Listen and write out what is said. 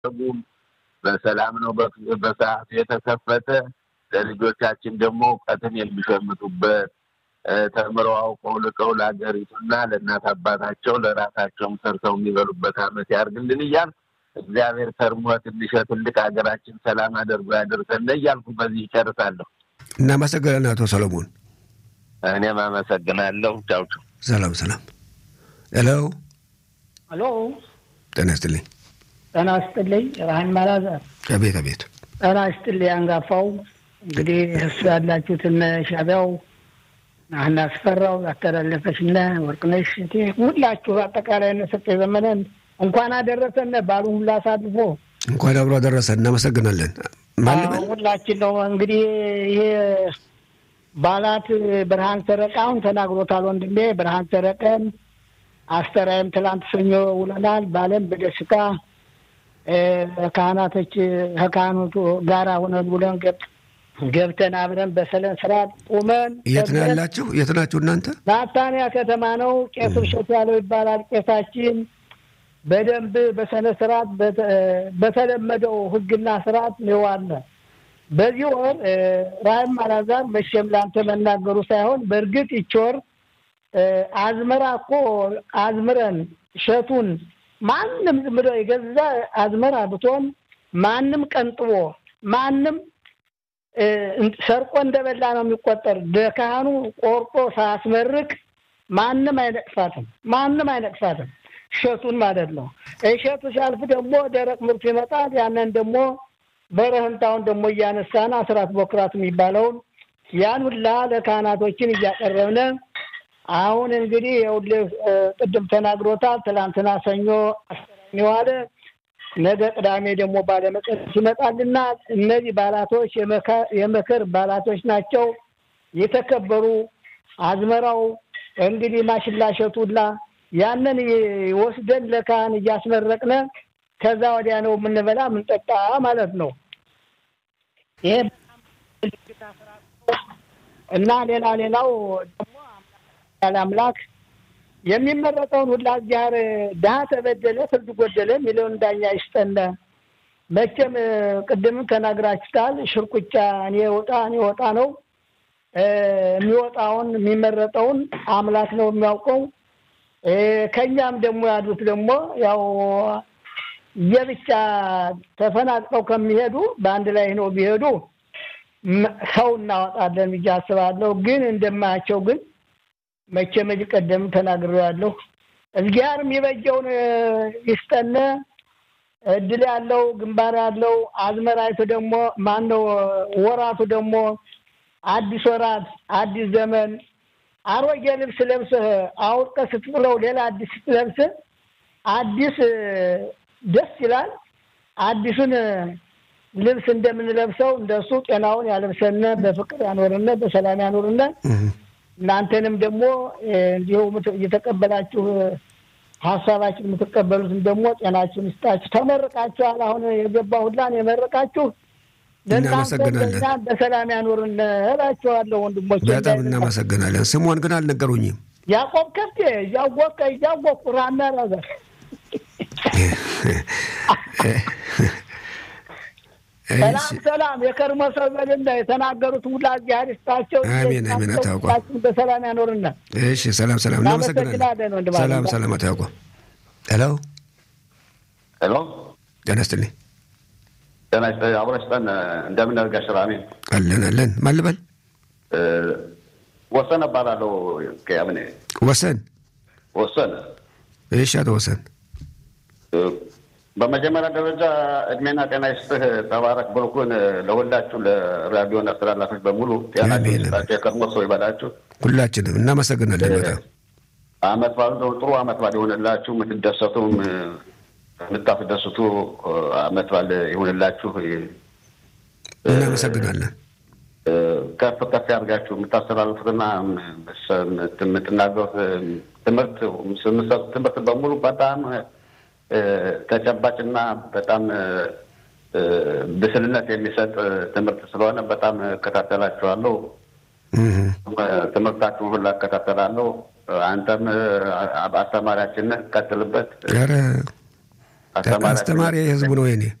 አልተዘጉም። በሰላም ነው በሰዓቱ የተከፈተ። ለልጆቻችን ደግሞ እውቀትን የሚሸምቱበት ተምረው አውቀው ልቀው ለሀገሪቱና ለእናት አባታቸው ለራሳቸውም ሰርተው የሚበሉበት ዓመት ያርግልን እያልኩ እግዚአብሔር ከርሞ ትንሽ ትልቅ ሀገራችን ሰላም አድርጎ ያደርሰን እያልኩ በዚህ ይጨርሳለሁ። እናመሰግናለን አቶ ሰሎሞን። እኔም አመሰግናለሁ። ቻው ቻው። ሰላም ሰላም። ሄሎ ሄሎ፣ ጤና ይስጥልኝ። ጤና ይስጥልኝ። ራህን ማላዘር። አቤት አቤት። ጤና ይስጥልኝ። አንጋፋው እንግዲህ እሱ ያላችሁትን ሻቢያው ናህና አስፈራው ያስተላለፈችና ወርቅነሽ እቴ ሁላችሁ አጠቃላይ ነሰጠ ዘመነን እንኳን አደረሰን ባሉ ሁላ አሳልፎ እንኳን አብሮ አደረሰን። እናመሰግናለን። ማልበል ሁላችን ነው እንግዲህ ይሄ ባላት ብርሃን ሰረቃውን ተናግሮታል ወንድሜ ብርሃን ሰረቀን አስተራይም ትላንት ሰኞ ውለናል። በዓለም በደስታ ካህናቶች ከካህኖቱ ጋራ ሆነን ውለን ገብተን አብረን በሰለን ስርዓት ቁመን የት ነው ያላችሁ? የት ናችሁ እናንተ? ናታንያ ከተማ ነው። ቄስ ብሸት ያለው ይባላል ቄሳችን። በደንብ በሰነ ስርዓት በተለመደው ሕግና ስርዓት ይዋለ በዚህ ወር ራህም አላዛር መቼም ለአንተ መናገሩ ሳይሆን በእርግጥ ይች ወር አዝመራ እኮ አዝምረን እሸቱን ማንም ዝም ብሎ የገዛ አዝመራ ብትሆን ማንም ቀንጥቦ ማንም ሰርቆ እንደበላ ነው የሚቆጠር። ለካህኑ ቆርጦ ሳያስመርቅ ማንም አይነቅፋትም፣ ማንም አይነቅፋትም። እሸቱን ማለት ነው። እሸቱ ሲያልፍ ደግሞ ደረቅ ምርቱ ይመጣል። ያንን ደግሞ በረህንታውን ደግሞ እያነሳን አስራት በኩራት የሚባለውን ያን ሁላ ለካህናቶችን እያቀረብነ አሁን እንግዲህ የውልህ ቅድም ተናግሮታል። ትላንትና ሰኞ አስረኝ ዋለ። ነገ ቅዳሜ ደግሞ ባለመቀደስ ይመጣልና እነዚህ ባላቶች የመከር ባላቶች ናቸው። የተከበሩ አዝመራው እንግዲህ ማሽላሸቱ ሁላ ያንን ወስደን ለካህን እያስመረቅነ ከዛ ወዲያ ነው የምንበላ የምንጠጣ ማለት ነው። ይሄ እና ሌላ ሌላው ደግሞ ያለ አምላክ የሚመረጠውን ሁላ እግዚአብሔር ድሀ ተበደለ ፍርድ ጎደለ የሚለውን ዳኛ ይስጠነ። መቼም ቅድምም ተናግራችሁታል። ሽርቁቻ እኔ ወጣ እኔ ወጣ ነው የሚወጣውን የሚመረጠውን አምላክ ነው የሚያውቀው። ከኛም ደግሞ ያሉት ደግሞ ያው የብቻ ተፈናቅለው ከሚሄዱ በአንድ ላይ ነው ቢሄዱ ሰው እናወጣለን ብዬ አስባለሁ። ግን እንደማያቸው ግን መቼ መጅ ቀደም ተናግሬያለሁ። እግዚአብሔር የሚበጀውን ይስጠነ። እድል ያለው ግንባር ያለው አዝመራይቱ ደግሞ ማን ነው ወራቱ ደግሞ አዲስ ወራት አዲስ ዘመን አሮጌ ልብስ ለብሰህ አውልቀህ ስትጥለው ሌላ አዲስ ስትለብስ አዲስ ደስ ይላል። አዲሱን ልብስ እንደምንለብሰው እንደሱ ጤናውን ያለብሰነ፣ በፍቅር ያኖርነ፣ በሰላም ያኖርነ። እናንተንም ደግሞ እንዲሁ እየተቀበላችሁ ሀሳባችን የምትቀበሉትን ደግሞ ጤናችሁን ይስጣችሁ። ተመርቃችኋል። አሁን የገባ ሁላን የመረቃችሁ እናመሰግናለን። በሰላም ያኖርን እላቸዋለሁ ወንድሞች። በጣም እናመሰግናለን። ስሟን ግን አልነገሩኝም። ያዕቆብ ከፍቴ እያወቀ እያወቁ ራና ነገር ሰላም ሰላም፣ የከርሞ ሰው በልና የተናገሩት ሁላ እግዚአብሔር ይስጣቸው። አሜን አሜን። አታውቋ በሰላም ያኖርና። እሺ፣ ሰላም ሰላም። እናመሰግናለን። ሰላም ሰላም። አታውቋ ሄሎ ሄሎ፣ ጤና ይስጥልኝ። ጤና ይስጥልኝ። አብሮ ይስጠን። እንደምን አድርጋሽ? አሜን አለን አለን። ማን ልበል? ወሰን እባላለሁ። ከያምኔ ወሰን ወሰን። እሺ፣ አቶ ወሰን በመጀመሪያ ደረጃ እድሜና ጤና ይስጥህ። ተባረክ ብሩኩን ለሁላችሁ ለራዲዮን አስተላላፊዎች በሙሉ ጤናችሁ ይስጣችሁ። የከርሞ ሰው ይበላችሁ። ሁላችንም እናመሰግናለን በጣም አመት ባሉ ጥሩ አመት ባል ይሆንላችሁ። የምትደሰቱም የምታስደስቱ አመት ባል ይሆንላችሁ። እናመሰግናለን። ከፍ ከፍ ያድርጋችሁ። የምታስተላልፉትና የምትናገሩት ትምህርት የምትሰጡት ትምህርት በሙሉ በጣም ተጨባጭና በጣም ብስልነት የሚሰጥ ትምህርት ስለሆነ በጣም እከታተላችኋለሁ። ትምህርታችሁን ሁላ እከታተላለሁ። አንተም አስተማሪያችን ነህ፣ ቀጥልበት። ኧረ አስተማሪ የህዝቡ ነው የኔ